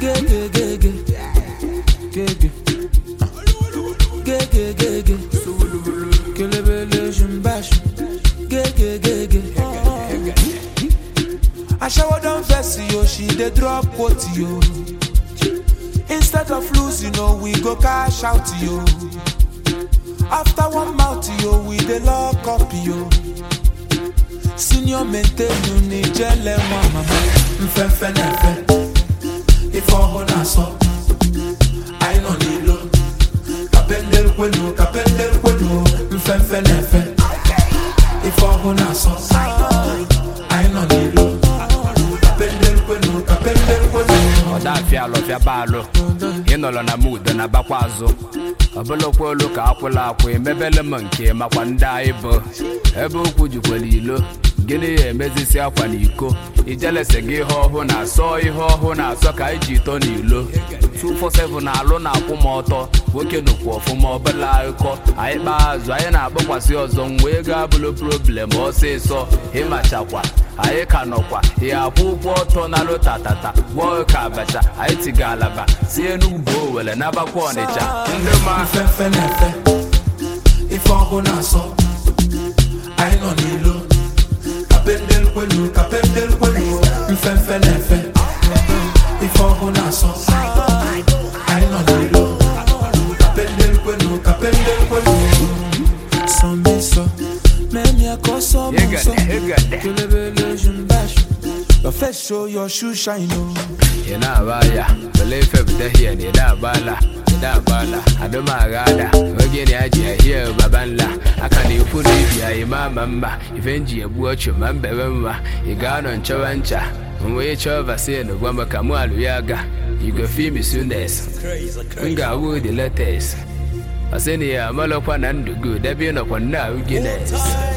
Gege, gege. Gege. Gege, gege. Kelebele shumbash. Gege, gege. Ashawo don vex yo, she dey drop quote yo. Instead of losing, oh, we go cash out yo. After one mouth yo, we dey lock up yo. Senior maintain you ni jele nwa mama. mfefe na-efe ife ọhụụ na-asọ anyị nọ n'ilo kapendel kwenu kapendel kwenu mfefe na-efe ife ọhụụ na-asọ anyị nọ n'ilo kapendel kwenu kapendel kwenu ọdafịa alụfịa baalụ ịnọrọ na mud na bakwa azụ ọbụlụkwa olu ka akwụla akwụ emebele m nke makwa ndị anyị bụ ebe okwu jikwara ilo gịnị ya emezisi akwa na iko ijelese gị ihe ọhụụ na-asọ ihe ọhụụ na-asọ ka anyị ji ito n'ilo 247 na-alụ na akwụ m ọtọ nwoke nụkwu ọfụma ọbụla akụkọ anyị kpaa azụ anyị na-akpọkwasị ọzọ mgbe ego abụlụ problem ọsịsọ ịmachakwa anyị ka nọkwa ya akwụ ụgwọ ọtọ na lụtatata gwọọ ka abacha anyị tiga alaba si enugwu owere nabakwa ọnịcha ndị ma mfefe na-efe ife ọhụụ na-asọ anyị nọ n'ilo kapendel kwenu kapendel kwenu mfefe na-efe ife ọhụụ na-asọ anyị nọ n'ilo kapendel kwenu kapendel kwenu Some me so, me a call some Igade, so. igade. Kelebele shumbash. Your face show your shoe shine oh. ị na-aba ya wele ife pụta hie na ịda agbala ịda agbala adụm aghada oge na ya ji ahie baba nla aka na ikwu na ibi anyị ma ama mma ife nji egbu ọchụ ma mbebe mma ị ga-anọ nchọwa ncha wee chọọ vaccine gwa m ka mụ alụ ya ga igofimi sunes m ga-awụ the latest ọsịna ya amalọkwa na ndụ gị debe ịnọkwa nna ahụ Guinness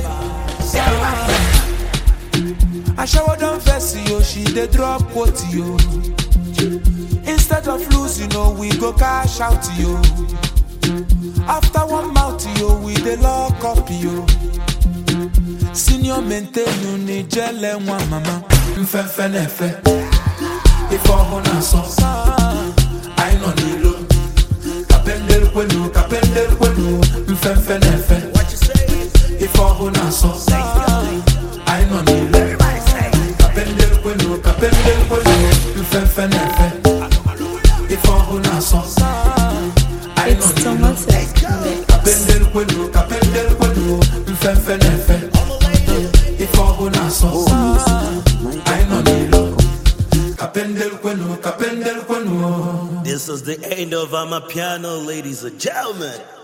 Ashawo don vex yo, she dey drop quote yo. Instead of losing, oh, we go cash out yo. After one mouth yo, we dey lock up yo. Senior maintain you ni jele nwa mama. mfefe na-efe ife ọhụụ na-asọ anyị nọ n'ilo kapendel kwenu kapendel kwenu mfefe na-efe ife ọhụụ na-asọ anyị nọ n'ilo kapendel kwenu kapendel kwenu mfefe na-efe ife ọhụụ na-asọ anyị nọ It's n'ilo Thomas X. kapendel kwenu kapendel kwenu mfefe na-efe ife ọhụụ na-asọ anyị nọ n'ilo kapendel kwenu kapendel kwenu This is the end of Amapiano, ladies and gentlemen.